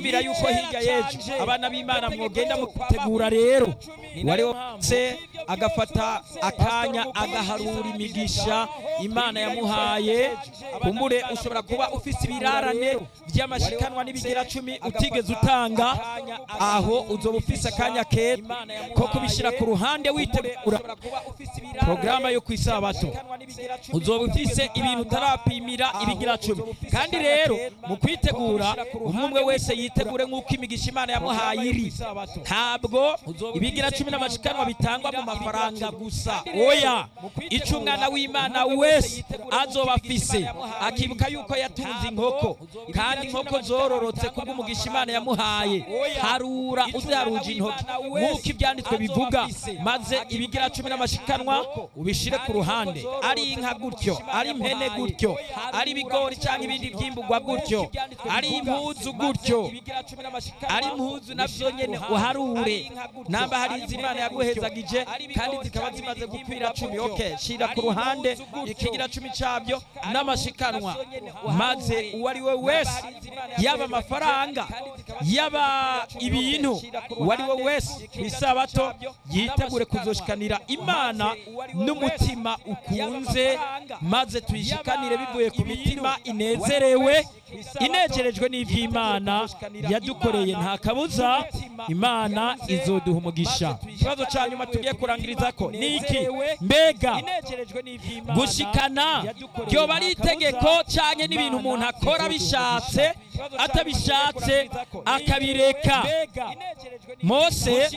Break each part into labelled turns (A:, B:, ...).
A: niyumvira yuko hirya y'ejo abana b'imana mwogenda mutegura rero wari wose agafata akanya agaharura imigisha imana yamuhaye kumbure ushobora kuba ufise ibirarane by'amashikanwa n'ibigira cumi utigeze utanga aho uzoba ufise akanya keza ko kubishyira ku ruhande witegura porogaramu yo ku isabato uzoba ufise ibintu utarapimira ibigira cumi kandi rero mu kwitegura umwe umwe wese yitegure nk'uko imigisha imana yamuhaye iri ntabwo ibigira cumi n'amashikanwa bitangwa mu mafaranga gusa oya icyo umwana w'imana wese azoba afise akibuka yuko yatunze inkoko kandi inkoko zororotse kubw'umugisha imana yamuhaye harura uziharuje intoki nk'uko ibyanditswe bivuga maze ibigira cumi n'amashikanwa ubishire ku ruhande ari inka gutyo ari impene gutyo ari ibigori cyangwa ibindi byimburwa gutyo ari impuzu gutyo ari impuzu nabyo nyine uharure namba hari izimana yaguhezagije kandi zikaba zimaze gukwira cumi oke shira ku ruhande ikigira cumi cyabyo n'amashikanwa maze uwo ari we wese yaba amafaranga yaba ibintu uwo ari we wese ku isabato yitegure kuzoshikanira imana n'umutima ukunze maze tuyishikanire bivuye ku mitima inezerewe inegerejwe n'iby'imana yadukoreye nta kabuza imana izoduha umugisha ikibazo cya nyuma tugiye kurangiriza ko ni iki mbega gushikana ryoba ari itegeko cyane n'ibintu umuntu akora bishatse atabishatse akabireka mose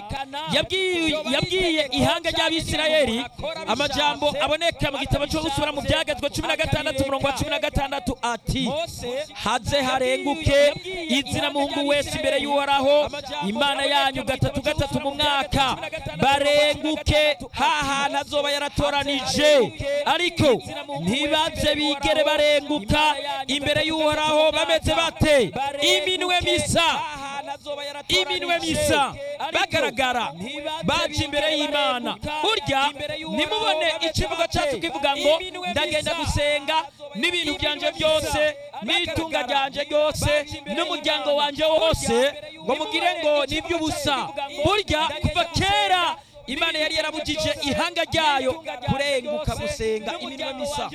A: yabwiye ihanga ry'abisirayeli amajambo aboneka mu gitabo cyo gusubira mu byagazwe cumi na gatandatu umurongo wa cumi na gatandatu ati haze harenguke izina muhungu wese imbere y'uhoraho imana yanyu gatatu gatatu mu mwaka barenguke hahantu azoba yaratoranije ariko ntibaze bigere barenguka imbere y'uhoraho bameze bate iminwe misa iminwe misa bagaragara baje imbere y'imana burya nimubone ikivugo cyacu kivuga ngo ndagenda gusenga n'ibintu byanje byose n'itunga ryanje ryose n'umuryango wanjye wose ngo mugire ngo ni iby'ubusa burya kuva kera imana yari yarabujije ihanga ryayo kurenguka gusenga iminwe misa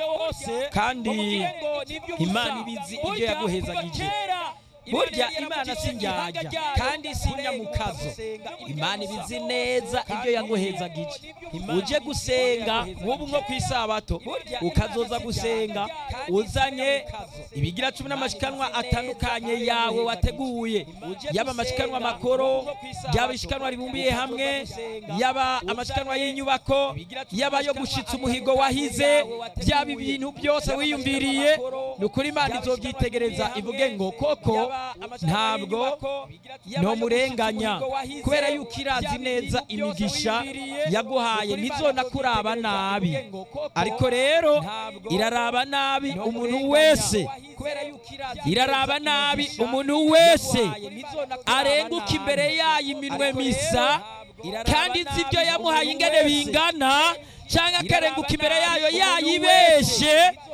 A: kandi imana ibizi ibyo yaguhezagije burya imana si njyajya kandi si nyamukazo imana ibizi neza ibyo yaguhezagije uje gusenga nk'ubu nko ku isabato ukazoza gusenga uzanye ibigira cumi n'amashikanwa atandukanye yawe wateguye yaba amashikanwa makoro yaba ishikanwa ribumbiye hamwe yaba amashikanwa y'inyubako yaba yo gushitsa umuhigo wahize byaba ibintu byose wiyumviriye ni ukuri imana izobyitegereza ivuge ngo koko ntabwo ntomurenganya kubera yuko irazi neza imigisha yaguhaye ntizona kuraba nabi ariko rero iraraba nabi umuntu wese iraraba nabi umuntu wese arenguka imbere yayo iminwe misa kandi nzi ibyo yamuhaye ingane bingana cyangwa akarenguka imbere yayo yayibeshe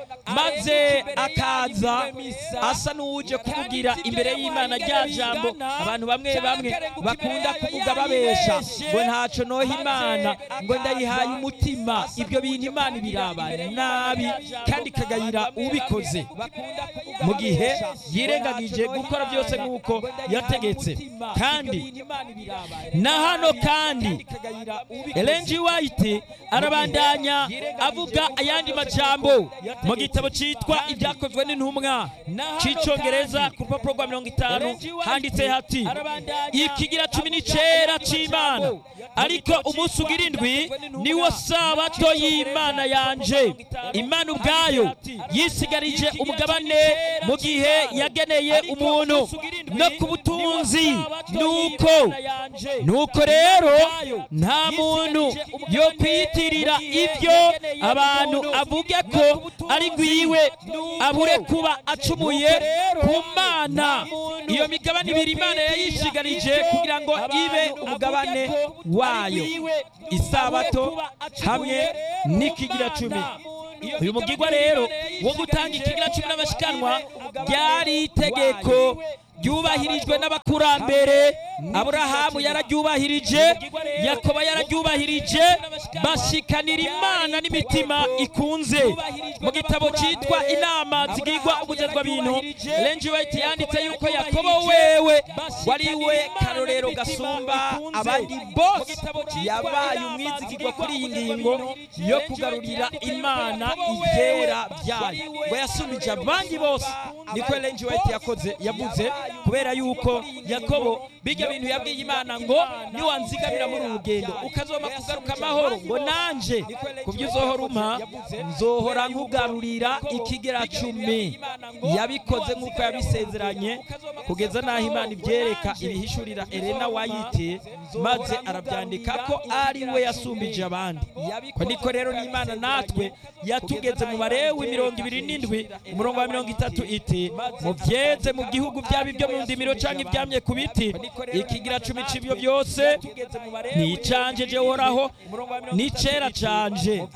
A: maze akaza asa n'uwuje kuvugira imbere y'imana rya jambo abantu bamwe bamwe bakunda kuvuga babesha ngo ntacyo noha imana ngo ndayihaye umutima ibyo bintu imana ibiraba nabi kandi ikagayira ubikoze mu gihe yirengagije gukora byose nk'uko yategetse kandi na hano kandi elenji wayiti arabandanya avuga ayandi majambo mu gitabo cyitwa ibyakozwe n'intumwa cy'icyongereza ku rupapuro rwa mirongo itanu handitse hati ikigira cumi n'icyenda cy'imana ariko umunsi ugira indwi niwo sabato y'imana yanje imana ubwayo yisigarije umugabane mu gihe yageneye umuntu no ku butunzi nuko nuko rero nta muntu yo kwiyitirira ibyo abantu avuge ko ari gwiwe abure kuba acumuye ku mana iyo migabane ibiri imana yayishigarije kugira ngo ibe umugabane wayo isabato hamwe n'ikigira cumi uyu mugigwa rero wo gutanga ikigira cumi n'amashikanwa ryari itegeko ryubahirijwe n'abakurambere aburahamu yararyubahirije yakoba yararyubahirije bashikanira imana n'imitima ikunze mu gitabo cyitwa inama zigirwa ubugezwa bintu renji wayiti yanditse yuko yakobo wewe wari we karorero gasumba abandi bose yabaye umwizigirwa kuri iyi ngingo yo kugarurira imana ibyera byayo ngo yasubije abandi bose niko renji wayiti yakoze yavuze kubera yuko yakobo bijya bintu yabwiye imana ngo niwanzigamira muri uru rugendo ukazoma kugaruka amahoro ngo nanje ku byo uzohora umpa nzohora nkugarurira ikigera cumi yabikoze nk'uko yabisezeranye kugeza n'aho imana ibyereka ibihishurira elena wayite maze arabyandika ko ari we yasumbije abandi ko niko rero n'imana natwe yatugeze mu barewi mirongo ibiri n'indwi umurongo wa mirongo itatu iti mubyeze mu gihugu byaba ibyo mu ndimiro cyangwa ibyamye ku biti ikigira cumi cy'ibyo byose ni icanje jehoraho ni cera canje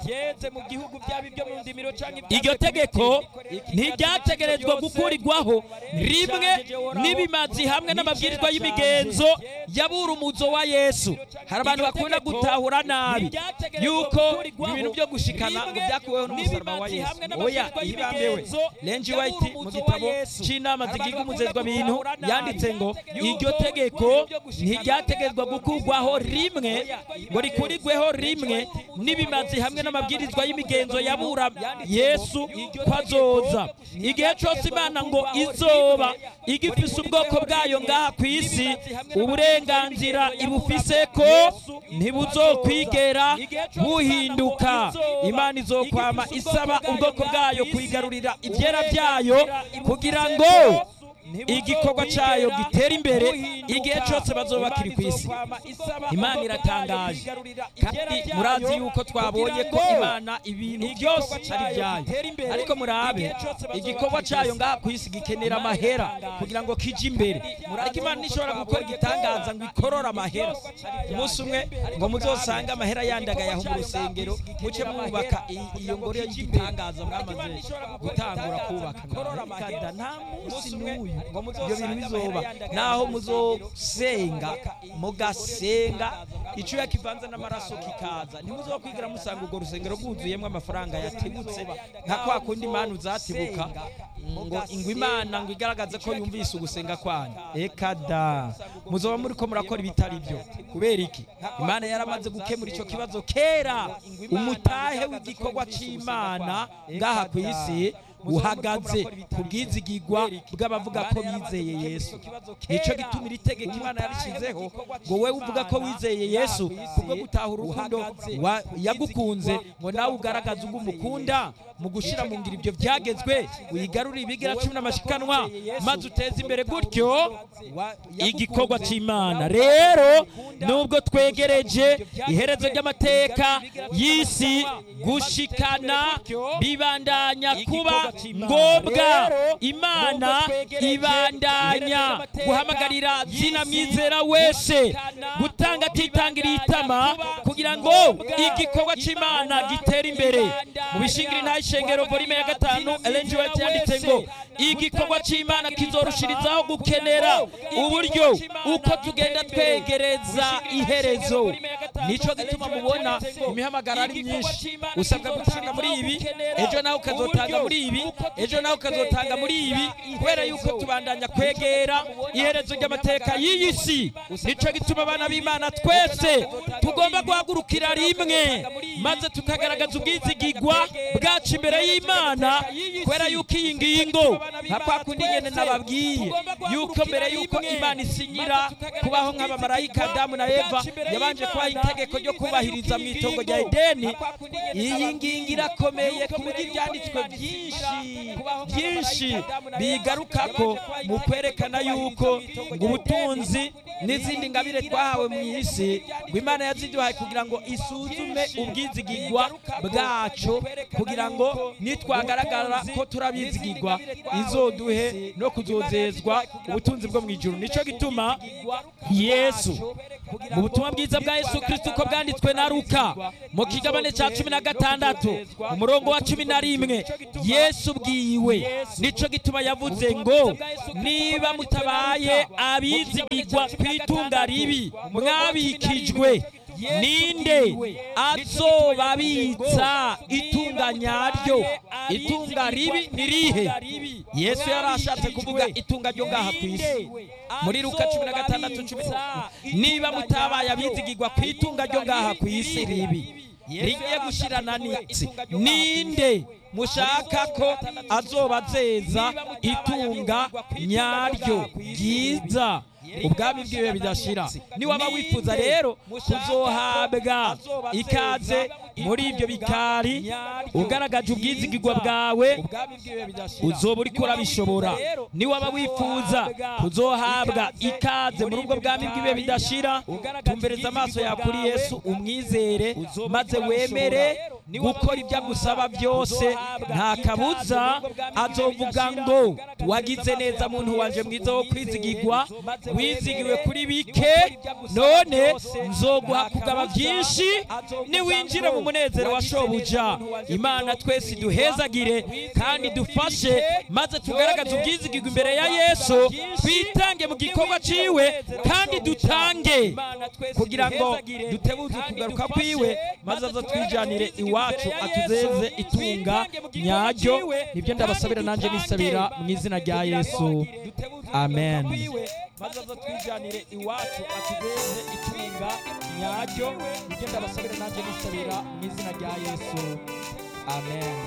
A: iryo tegeko ntiryategerezwa gukurirwaho rimwe n'ibimazi hamwe n'amabwirizwa y'imigenzo yabura umuzo wa yesu hari abantu bakunda gutahura nabi yuko ibintu byo gushikana ngo byakuweho n'umusaraba wa yesu oya ibambewe renji wayiti mu gitabo cy'inama zigirwa umuzezwa bintu yanditse ngo iryo tegeko ntiryategerezwa gukurwaho rimwe ngo rikurirweho rimwe n'ibimazi hamwe n'amabwirizwa y'imigenzo yabura yesu ko azoza igihe cyose imana ngo izoba igifise ubwoko bwayo ngaha ku isi uburenganzira ibufise ko ntibuzokwigera buhinduka imana izokwama isaba ubwoko bwayo kuyigarurira ibyera byayo kugira ngo igikorwa cyayo gitera imbere igihe cyose bazoba bakiri ku isi imana iratangaje kandi murazi yuko twabonye ko imana ibintu byose ari ibyayo ariko murabe igikorwa cyayo ngaha ku isi gikenera amahera kugira ngo kije imbere ariko imana ntishobora gukora igitangaza ngo ikorore amahera umunsi umwe ngo muzosange amahera yandagayaho mu rusengero muce mwubaka iyo ngoro y'igitangaza mwamaze gutangura kubaka nta munsi n'uyu ibyo bintu bizoba naho muzosenga mugasenga icyuya kivanze n'amaraso kikaza ntimuzokwigira musanga urwo rusengero rwuzuyemo amafaranga yatibutse nka kwa kundi imana uzatibuka ngo ingwe imana ngo igaragaze ko yumvise ugusenga kwanyu eka da muzoba muri ko murakora ibitari byo kubera iki imana yaramaze gukemura icyo kibazo kera umutahe w'igikorwa cy'imana ngaha ku isi uhagaze ku bwizigigwa bw'abavuga ko bizeye yesu nicyo gituma iri tegeko imana yarishyizeho ngo wowe uvuga ko wizeye yesu kubwo gutaha urukundo yagukunze ngo nawe ugaragaze ubwo umukunda mu gushyira mu ngiro ibyo byagezwe wigarurire ibigira cumi n'amashikanwa maze uteze imbere gutyo igikorwa cy'imana rero nubwo twegereje iherezo ry'amateka y'isi gushikana bibandanya kuba ngombwa imana ibandanya guhamagarira zina mwizera wese gutanga atitangiriye itama kugira ngo igikorwa cy'imana gitere imbere mu bishingiri nta ishengero volume ya gatanu elenji wayiti yanditse ngo igikorwa cy'imana kizorushirizaho gukenera uburyo uko tugenda twegereza iherezo nicyo gituma mubona imihamagara ari myinshi usabwa gutanga muri ibi ejo nawe ukazotanga muri ibi ejo nawe ukazotanga muri ibi kubera yuko tubandanya kwegera iherezo ry'amateka y'iyi si nicyo gituma abana b'imana twese tugomba guhagurukira rimwe maze tukagaragaza ubwizigigwa bwacu imbere y'imana kubera yuko iyi ngingo nka kwa kundi nyine nababwiye yuko mbere yuko imana isinyira kubaho nk'abamarayika adamu na eva yabanje kubaha itegeko ryo kubahiriza mu itongo rya edeni iyi ngingo irakomeye ku buryo ibyanditswe byinshi byinshi bigaruka ko mu kwerekana yuko ngo ubutunzi n'izindi ngabire twahawe mu isi ngo imana yaziduhaye kugira ngo isuzume ubwizigigwa bwacu kugira ngo nitwagaragara ko turabizigigwa izo azoduhe no kuzozezwa ubutunzi bwo mu ijuru nicyo gituma yesu mu butumwa bwiza bwa yesu kirisito uko bwanditswe na ruka mu kigabane cya cumi na gatandatu umurongo wa cumi na rimwe yesu bwiwe nicyo gituma yavuze ngo niba mutabaye abizigirwa ku itunga ribi mwabikijwe ninde azobabitsa itunga nyaryo itunga ribi ni rihe yesu yari ashatse kuvuga itunga ryo ngaha ku isi muri ruka cumi na gatandatu cumi niba mutabaye abizigirwa ku itunga ryo ngaha ku isi ribi rigiye gushirana n'isi ninde mushaka ko azobazeza itunga nyaryo ryiza ubwami bwiwe bidashira niwaba wifuza rero kuzohabwa ikaze muri ibyo bikari ugaragaje ubwizigirwa bwawe uzoba uriko urabishobora niwaba wifuza kuzohabwa ikaze muri ubwo bwami bwiwe bidashira tumbereza amaso yawe kuri yesu umwizere maze wemere gukora ibyo agusaba byose nta kabuza azovuga ngo wagize neza muntu wanje mwiza wo kwizigirwa wizigiwe kuri bike none nzoguha kugaba byinshi niwinjire mu munezero wa shobuja imana twese duhezagire kandi dufashe maze tugaragaze ubwizigirwa imbere ya yesu twitange mu gikorwa ciwe kandi dutange kugira ngo dutebuze ukugaruka kwiwe maze azo twijanire iwacu atuzeze itunga nyaryo nibyo ndabasabira nanjye nisabira mu izina rya yesu amen maze aza twijanire iwacu atugeze itunga nyaryo nibyo ndabasabira nanjye nisabira mu izina rya yesu amen